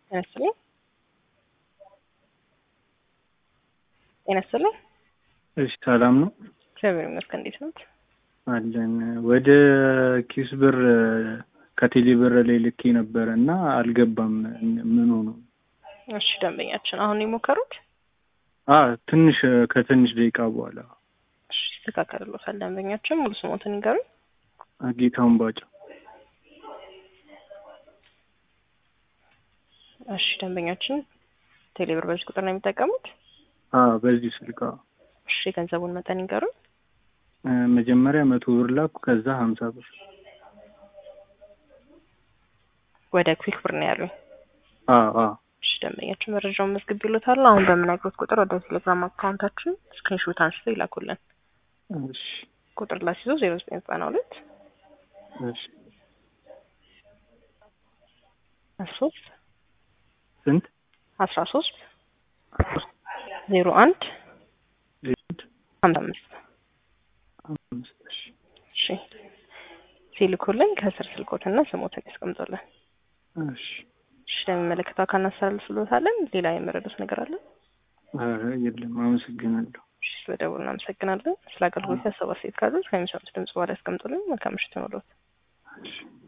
ጤና ይስጥልኝ። ጤና ይስጥልኝ። እሺ ሰላም ነው እግዚአብሔር ይመስገን። እንዴት ነው? አለን። ወደ ኪስ ብር ከቴሌ ብር ላይ ልኬ ነበረ እና አልገባም። ምን ሆኖ? እሺ ደንበኛችን አሁን የሞከሩት? አ ትንሽ ከትንሽ ደቂቃ በኋላ እሺ ይስተካከልሎታል። ደንበኛችን ሙሉ ስሞትን ይንገሩኝ። ጌታውን ባጫ። እሺ ደንበኛችን ቴሌብር በዚህ ቁጥር ነው የሚጠቀሙት? አ በዚህ ስልክ አዎ። እሺ የገንዘቡን መጠን ይንገሩኝ። እ መጀመሪያ መቶ ብር ላኩ፣ ከዛ ሀምሳ ብር ወደ ኩዊክ ብር ነው ያሉኝ። አ አ እሺ ደንበኛችን መረጃውን መዝግብ ይሉታል። አሁን በምነግሮት ቁጥር ወደ ቴሌግራም አካውንታችን ስክሪንሾት አንስተው ይላኩልን። እሺ ቁጥር ላስይዞ ዜሮ ዘጠኝ ዘጠና ሁለት እሺ አስራ ሶስት ስንት አስራ ሶስት ዜሮ አንድ ዜድ ሀምሳ አምስት አምስት እሺ እሺ ሲልኩልን ከስር ስልኮትና ስሞትን ያስቀምጡልን። እሺ እሺ ለሚመለከተው አካል እናስተላልፍልዎታለን። ሌላ የመረዱት ነገር አለ? ኧረ የለም አመሰግናለሁ። እሺ ስለደውሉ እናመሰግናለን። ስለ አገልግሎት ያሰባ ሴት ካሉት ከሚሰሙት ድምጽ በኋላ ያስቀምጡልን። መልካም ምሽት ይሁንልዎት። እሺ